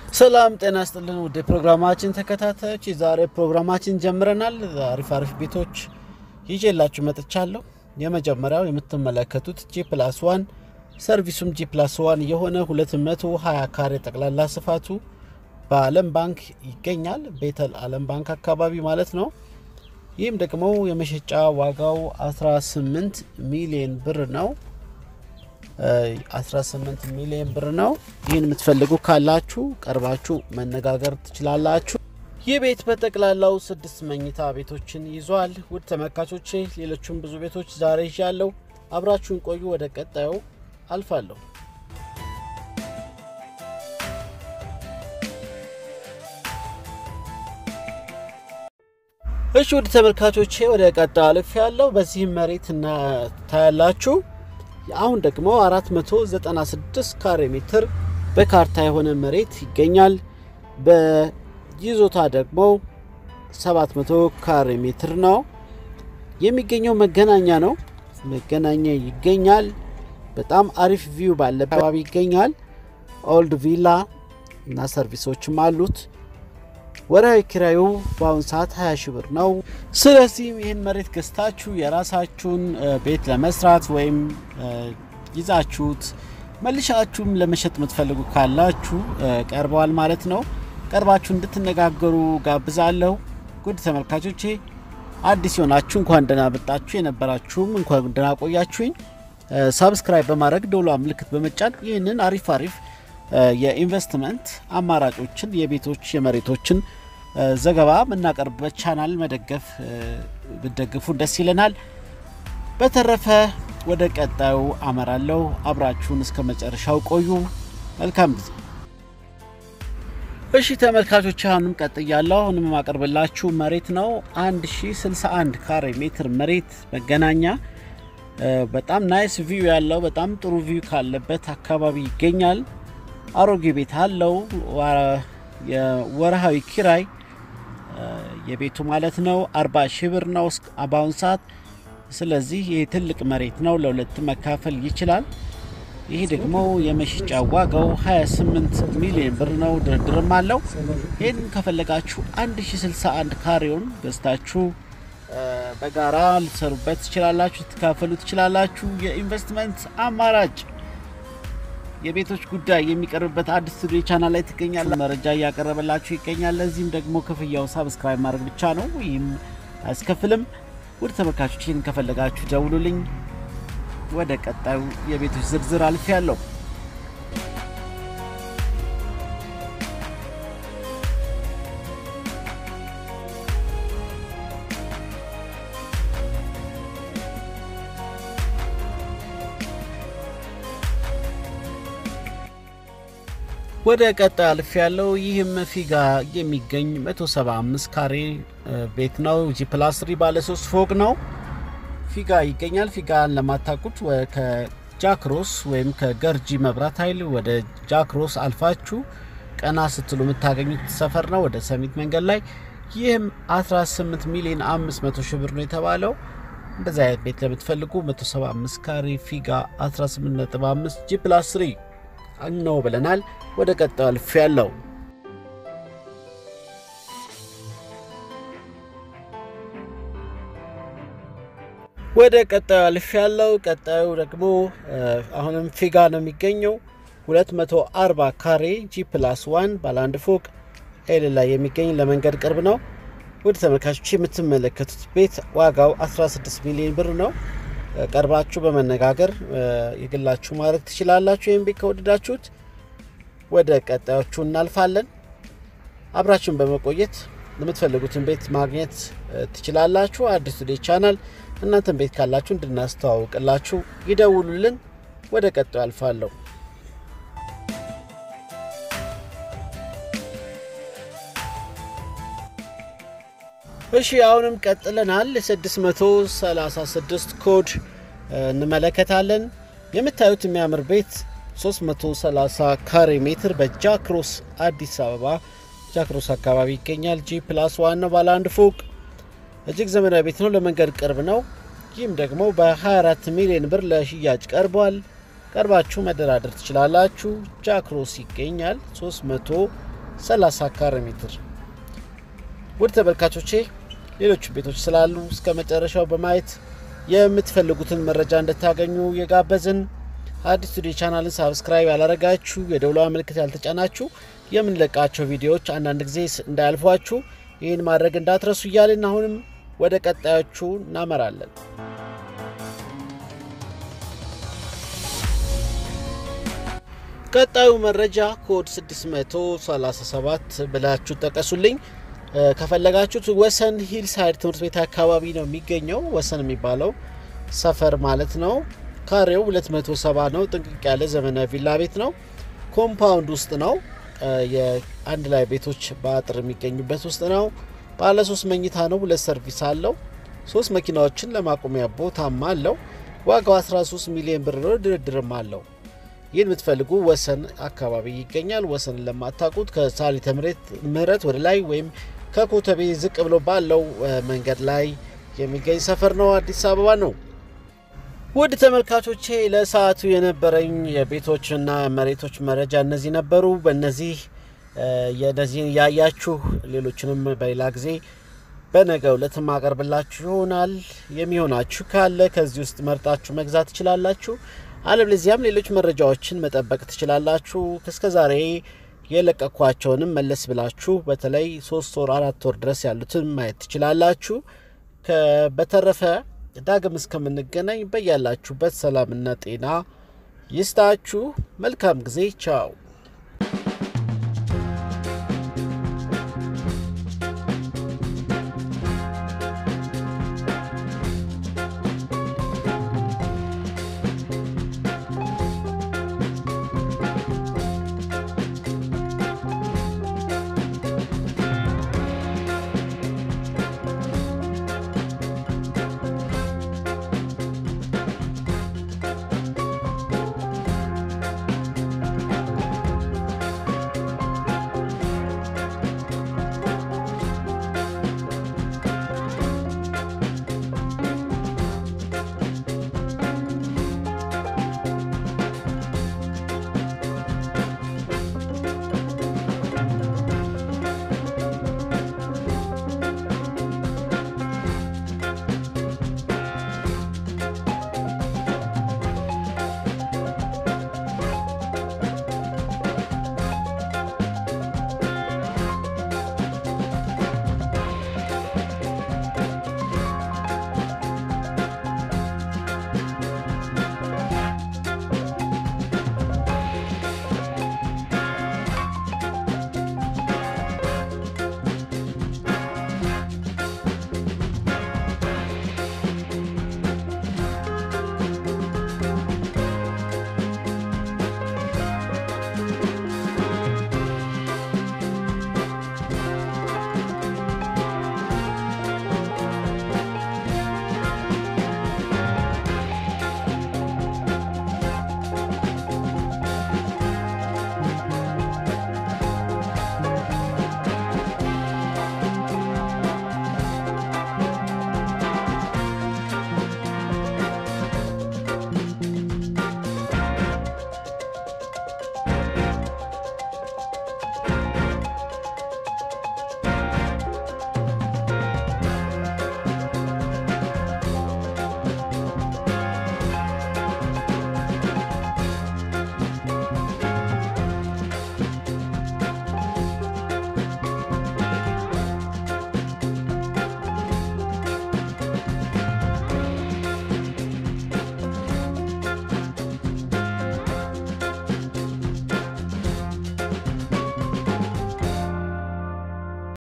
ሰላም ጤና ስጥልን ውድ ፕሮግራማችን ተከታታዮች፣ የዛሬ ፕሮግራማችን ጀምረናል። አሪፍ አሪፍ ቤቶች ይዤላችሁ መጥቻለሁ። የመጀመሪያው የምትመለከቱት ጂ ፕላስ ዋን ሰርቪሱም ጂ ፕላስ ዋን የሆነ 220 ካሬ ጠቅላላ ስፋቱ በአለም ባንክ ይገኛል። ቤተል አለም ባንክ አካባቢ ማለት ነው። ይህም ደግሞ የመሸጫ ዋጋው 18 ሚሊዮን ብር ነው። 18 ሚሊዮን ብር ነው። ይህን የምትፈልጉ ካላችሁ ቀርባችሁ መነጋገር ትችላላችሁ። ይህ ቤት በጠቅላላው ስድስት መኝታ ቤቶችን ይዟል። ውድ ተመልካቾቼ ሌሎቹም ብዙ ቤቶች ዛሬ ይዣለሁ። አብራችሁን ቆዩ። ወደ ቀጣዩ አልፋለሁ። እሺ ውድ ተመልካቾቼ ወደ ቀጣዩ አልፍ ያለው በዚህም መሬት ታያላችሁ። አሁን ደግሞ 496 ካሬ ሜትር በካርታ የሆነ መሬት ይገኛል። በይዞታ ደግሞ 700 ካሬ ሜትር ነው የሚገኘው። መገናኛ ነው፣ መገናኛ ይገኛል። በጣም አሪፍ ቪው ባለ አካባቢ ይገኛል። ኦልድ ቪላ እና ሰርቪሶችም አሉት። ወርሃዊ ኪራዩ በአሁኑ ሰዓት 20 ሺህ ብር ነው። ስለዚህም ይህን መሬት ገዝታችሁ የራሳችሁን ቤት ለመስራት ወይም ይዛችሁት መልሻችሁም ለመሸጥ የምትፈልጉ ካላችሁ ቀርበዋል ማለት ነው። ቀርባችሁ እንድትነጋገሩ ጋብዛለሁ። ጉድ ተመልካቾቼ አዲስ የሆናችሁ እንኳን ደህና መጣችሁ፣ የነበራችሁም እንኳን ደህና ቆያችሁኝ። ሳብስክራይብ በማድረግ ደውሏ ምልክት በመጫን ይህንን አሪፍ አሪፍ የኢንቨስትመንት አማራጮችን የቤቶች የመሬቶችን ዘገባ የምናቀርብበት ቻናል መደገፍ ብደግፉ ደስ ይለናል። በተረፈ ወደ ቀጣዩ አመራለሁ። አብራችሁን እስከ መጨረሻው ቆዩ። መልካም ጊዜ። እሺ ተመልካቾች አሁንም ቀጥያለሁ። አሁንም የማቀርብላችሁ መሬት ነው 1061 ካሬ ሜትር መሬት መገናኛ በጣም ናይስ ቪው ያለው በጣም ጥሩ ቪው ካለበት አካባቢ ይገኛል። አሮጌ ቤት አለው። የወርሃዊ ኪራይ የቤቱ ማለት ነው 40 ሺህ ብር ነው በአሁኑ ሰዓት። ስለዚህ ይህ ትልቅ መሬት ነው፣ ለሁለት መካፈል ይችላል። ይህ ደግሞ የመሸጫ ዋጋው 28 ሚሊዮን ብር ነው። ድርድርም አለው። ይህን ከፈለጋችሁ 1061 ካሬውን ገዝታችሁ በጋራ ልትሰሩበት ትችላላችሁ፣ ልትካፈሉ ትችላላችሁ። የኢንቨስትመንት አማራጭ የቤቶች ጉዳይ የሚቀርብበት አዲስ ስቱዲዮ ቻናል ላይ ትገኛለ። መረጃ እያቀረበላችሁ ይገኛል። ለዚህም ደግሞ ክፍያው ሳብስክራይብ ማድረግ ብቻ ነው። ይህም አያስከፍልም። ውድ ተመልካቾች ይህን ከፈለጋችሁ ደውሉልኝ። ወደ ቀጣዩ የቤቶች ዝርዝር አልፍ ያለው ወደ ቀጣይ አልፍ ያለው ይህም ፊጋ የሚገኝ 175 ካሬ ቤት ነው። ጂ ፕላስ ትሪ ባለ ሶስት ፎቅ ነው። ፊጋ ይገኛል። ፊጋን ለማታውቁት ከጃክሮስ ወይም ከገርጂ መብራት ኃይል ወደ ጃክሮስ አልፋችሁ ቀና ስትሉ የምታገኙት ሰፈር ነው፣ ወደ ሰሚት መንገድ ላይ። ይህም 18 ሚሊዮን 500 ሺህ ብር ነው የተባለው። እንደዚህ አይነት ቤት ለምትፈልጉ 175 ካሬ ፊጋ 18.5 ጂ ፕላስ ትሪ ነው ብለናል። ወደ ቀጣዩ አልፍ ያለው ወደ ቀጣዩ አልፍ ያለው ቀጣዩ ደግሞ አሁንም ፊጋ ነው የሚገኘው 240 ካሬ ጂ ፕላስ ዋን ባለ አንድ ፎቅ ኤል ላይ የሚገኝ ለመንገድ ቅርብ ነው። ወደ ተመልካቾች የምትመለከቱት ቤት ዋጋው 16 ሚሊዮን ብር ነው። ቀርባችሁ በመነጋገር የግላችሁ ማድረግ ትችላላችሁ። ይህም ቤት ከወደዳችሁት ወደ ቀጣዮቹ እናልፋለን። አብራችሁን በመቆየት የምትፈልጉትን ቤት ማግኘት ትችላላችሁ። አዲስ ቱዴይ ቻናል እናንተን ቤት ካላችሁ እንድናስተዋውቅላችሁ ይደውሉልን። ወደ ቀጣዩ አልፋለሁ። እሺ አሁንም ቀጥለናል። 636 ኮድ እንመለከታለን። የምታዩት የሚያምር ቤት 330 ካሬ ሜትር በጃክሮስ አዲስ አበባ ጃክሮስ አካባቢ ይገኛል። ጂ ፕላስ ዋን ነው። ባለ አንድ ፎቅ እጅግ ዘመናዊ ቤት ነው። ለመንገድ ቅርብ ነው። ይህም ደግሞ በ24 ሚሊዮን ብር ለሽያጭ ቀርቧል። ቀርባችሁ መደራደር ትችላላችሁ። ጃክሮስ ይገኛል። 300 30 ካሬ ሜትር። ውድ ተመልካቾቼ ሌሎች ቤቶች ስላሉ እስከ መጨረሻው በማየት የምትፈልጉትን መረጃ እንድታገኙ የጋበዝን። አዲስ ቱዴይ ቻናልን ሳብስክራይብ ያላረጋችሁ የደውሏ ምልክት ያልተጫናችሁ የምንለቃቸው ቪዲዮዎች አንዳንድ ጊዜ እንዳያልፏችሁ ይህን ማድረግ እንዳትረሱ እያልን አሁንም ወደ ቀጣዮቹ እናመራለን። ቀጣዩ መረጃ ኮድ 637 ብላችሁ ጠቀሱልኝ። ከፈለጋችሁት ወሰን ሂል ሳይድ ትምህርት ቤት አካባቢ ነው የሚገኘው። ወሰን የሚባለው ሰፈር ማለት ነው። ካሬው 270 ነው። ጥንቅቅ ያለ ዘመናዊ ቪላ ቤት ነው። ኮምፓውንድ ውስጥ ነው። የአንድ ላይ ቤቶች በአጥር የሚገኙበት ውስጥ ነው። ባለ ሶስት መኝታ ነው። ሁለት ሰርቪስ አለው። ሶስት መኪናዎችን ለማቆሚያ ቦታም አለው። ዋጋው 13 ሚሊዮን ብር ነው። ድርድርም አለው። ይህን የምትፈልጉ ወሰን አካባቢ ይገኛል። ወሰንን ለማታውቁት ከሳሊተ ምህረት ወደ ላይ ወይም ከኮተቤ ዝቅ ብሎ ባለው መንገድ ላይ የሚገኝ ሰፈር ነው። አዲስ አበባ ነው። ውድ ተመልካቾቼ ለሰዓቱ የነበረኝ የቤቶችና መሬቶች መረጃ እነዚህ ነበሩ። በእነዚህ የነዚህን ያያችሁ ሌሎችንም በሌላ ጊዜ በነገ ዕለት ማቀርብላችሁ ይሆናል። የሚሆናችሁ ካለ ከዚህ ውስጥ መርጣችሁ መግዛት ትችላላችሁ። አለበለዚያም ሌሎች መረጃዎችን መጠበቅ ትችላላችሁ። እስከ ዛሬ የለቀኳቸውንም መለስ ብላችሁ በተለይ ሶስት ወር አራት ወር ድረስ ያሉትን ማየት ትችላላችሁ። በተረፈ ዳግም እስከምንገናኝ በያላችሁበት ሰላምና ጤና ይስጣችሁ። መልካም ጊዜ። ቻው